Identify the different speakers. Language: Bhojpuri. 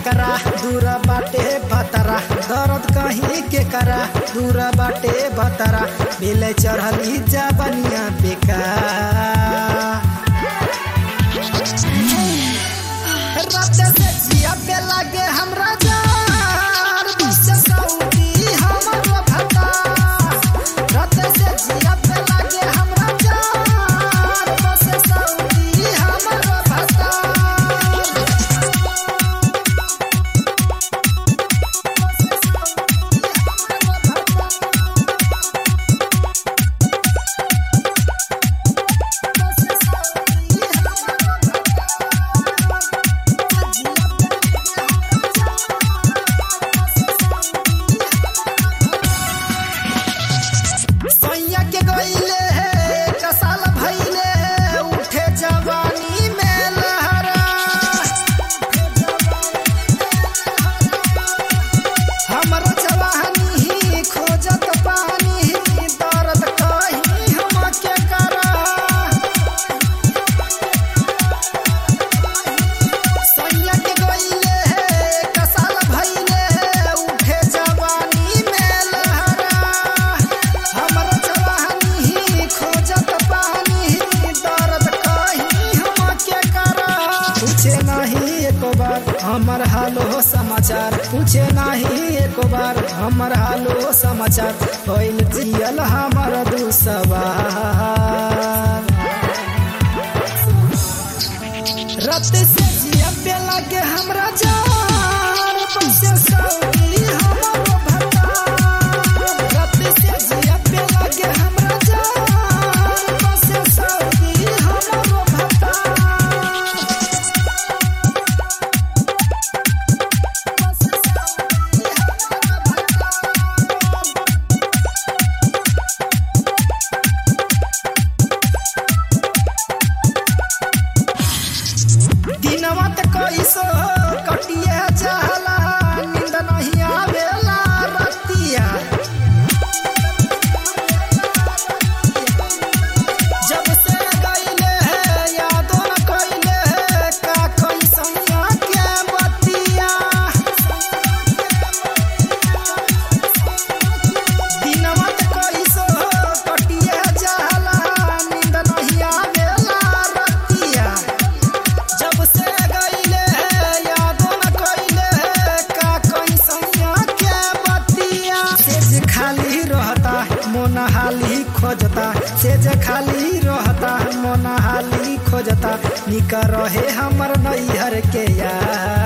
Speaker 1: करा दूर बाटे भतरा दर्द कहीं के करा दूर बाटे भतरा बेले चढ़ली जबनिया बेकार रात से जिया पे लागे हमरा जार बस सऊदी हमर भता रात से जिया पे लागे हमरा जार बस सऊदी हमर भता सैया के गईले है कसाल भइले है उठे जवानी में लहरा हमरा जवानी ही खोजत पानी दर्द कहीं हम के करा सैया के गईले है कसाल भइले है उठे जवानी में लहरा हमर जवानी ही खोजत पानी दर्द कहीं हम के करा पूछे नहीं एक बार हमर हालो समाचार पूछे नहीं एक बार हमर हालो समाचार होइल जियल हमर दुसवार रत से जिया पे लागे हमरा जार बसे सऊदी हमर भता रत से जिया पे लागे हमरा जार बसे सऊदी हमर भता बसे सऊदी हमर भता दिनवा त कैसो कटिए जाला नींद नहीं आवेला रतिया जब से गईले है यादो न कइले है का कैसैया के बतिया दिनवा त कैसो कटिए जाला नींद नहीं आवेला रतिया जब से गईले है यादो न कइले है का कैसैया के बतिया सेज खाली रहता मोन हाली खोजता सेज खाली रहता मोन हाली खोजता निक रहे हमर नैहर के यार